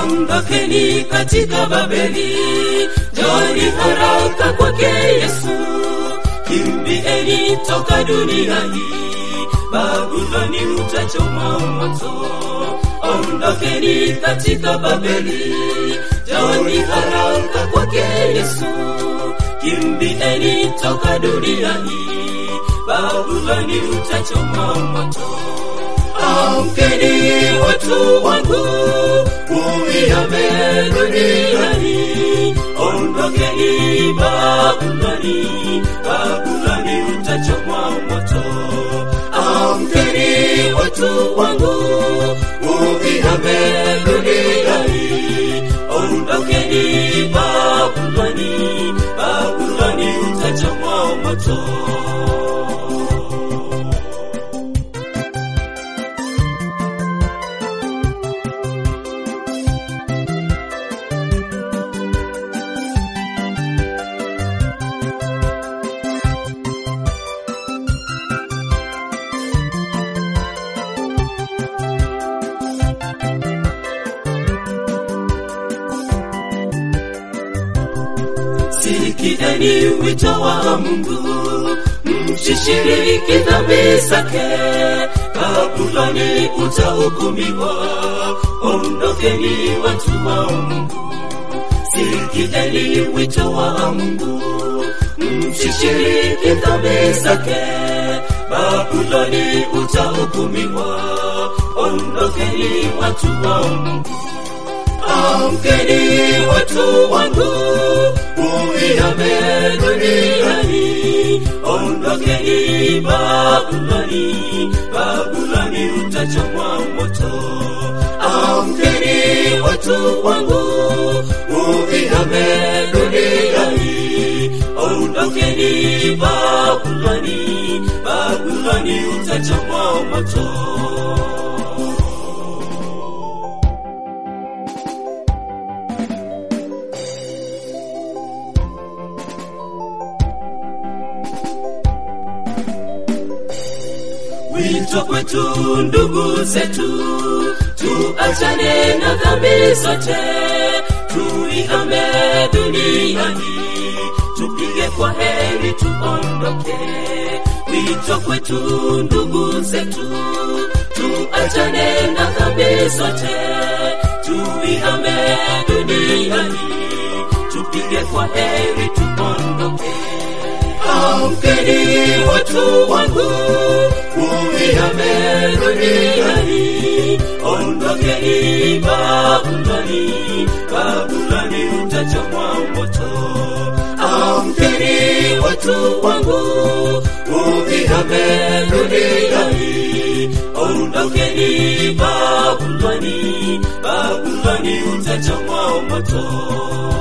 ondokeni katika Babeli, njoni haraka kwake Yesu, kimbieni toka dunia hii, Babuloni utachoma moto. Ondokeni katika Babeli, njoni haraka kwake Yesu, kimbieni toka dunia hii, Babuloni utachoma moto. Amkeni watu wangu, uihame dunia hii, ondokeni Babuloni, Babuloni utachomwa moto. Amkeni watu wangu, uihame dunia hii, ondokeni Babuloni, Babuloni utachomwa moto. Sikieni wito wa Mungu, msishiriki dhambi zake. Babuloni utahukumiwa, ondokeni watu wa Mungu. Sikieni wito wa Mungu, msishiriki dhambi zake. Babuloni utahukumiwa, ondokeni watu wa Mungu. Amkeni watu wangu, uihame dunia hii, ondokeni Babuloni, Babuloni utachomwa moto. Amkeni watu wangu, uihame dunia hii, ondokeni Babuloni, Babuloni utachomwa moto. Wito kwetu ndugu zetu, tuachane na dhambi zote, tuihame dunia hii, tupige kwa heri tuondoke. Wito kwetu ndugu zetu, tuachane na dhambi zote, tuihame dunia hii, tupige kwa heri tuondoke. Amkeni watu wangu, uihame dunia hii, ondokeni Babuloni, Babuloni utachomwa moto. Amkeni watu wangu, uihame dunia hii, ondokeni Babuloni, Babuloni utachomwa moto.